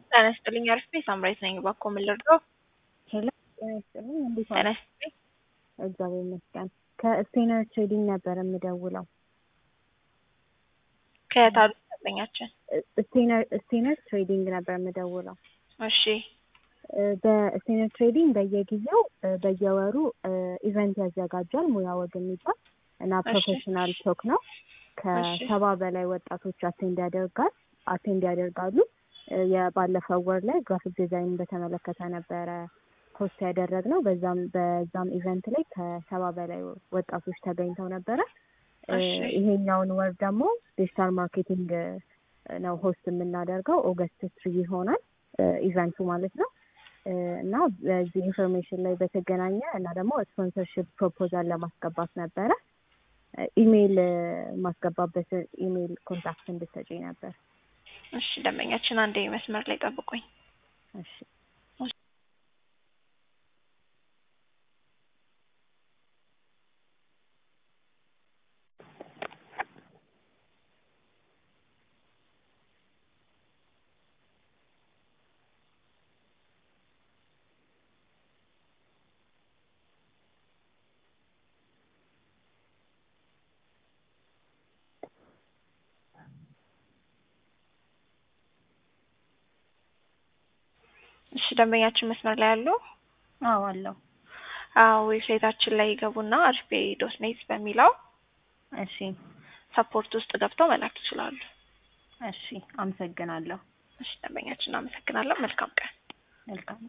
ጤና ይስጥልኝ አሪፍ ነኝ። ሳምራዊት ነኝ። እባክዎ ምን ልርዳው? ሄሎ ጤና ይስጥልኝ እንዴት ጤና ዋልሽ? ይስጥልኝ። እግዚአብሔር ይመስገን። ከስቴነር ትሬዲንግ ነበር የምደውለው። ከየት አሉ ደንበኛችን? ስቴነር ስቴነር ትሬዲንግ ነበር የምደውለው። እሺ እ በስቴነር ትሬዲንግ በየጊዜው እ በየወሩ እ ኢቨንት ያዘጋጃል ሙያ ወግ የሚባል እና እሺ። ፕሮፌሽናል ቶክ ነው። እሺ። ከሰባ በላይ ወጣቶች አቴንድ ያደርጋል አቴንድ ያደርጋሉ። እ የባለፈው ወር ላይ ግራፊክ ዲዛይን በተመለከተ ነበረ ፖስት ያደረግነው። በዛም በዛም ኢቨንት ላይ ከሰባ በላይ ወጣቶች ተገኝተው ነበረ። እ እሺ። ይሄኛውን ወር ደግሞ ዲጂታል ማርኬቲንግ እ ነው ሆስት የምናደርገው ኦገስት ትሪ ይሆናል እ ኢቨንቱ ማለት ነው። እ እና በዚህ ኢንፎርሜሽን ላይ በተገናኘ እና ደግሞ ስፖንሰርሽፕ ፕሮፖዛል ለማስገባት ነበረ እ ኢሜይል እ ማስገባበት ኢሜይል ኮንታክት እንድትሰጪኝ ነበር። እሺ ደንበኛችን አንዴ መስመር ላይ ጠብቁኝ። እሺ እሺ ደንበኛችን መስመር ላይ አሉ? አዎ አለው። አዎ ዌብሳይታችን ላይ ይገቡና አሪፍ ዶት ኔት በሚለው እሺ ሰፖርት ውስጥ ገብተው መላክ ይችላሉ። እሺ አመሰግናለሁ። እሺ ደንበኛችን አመሰግናለሁ። መልካም ቀን። መልካም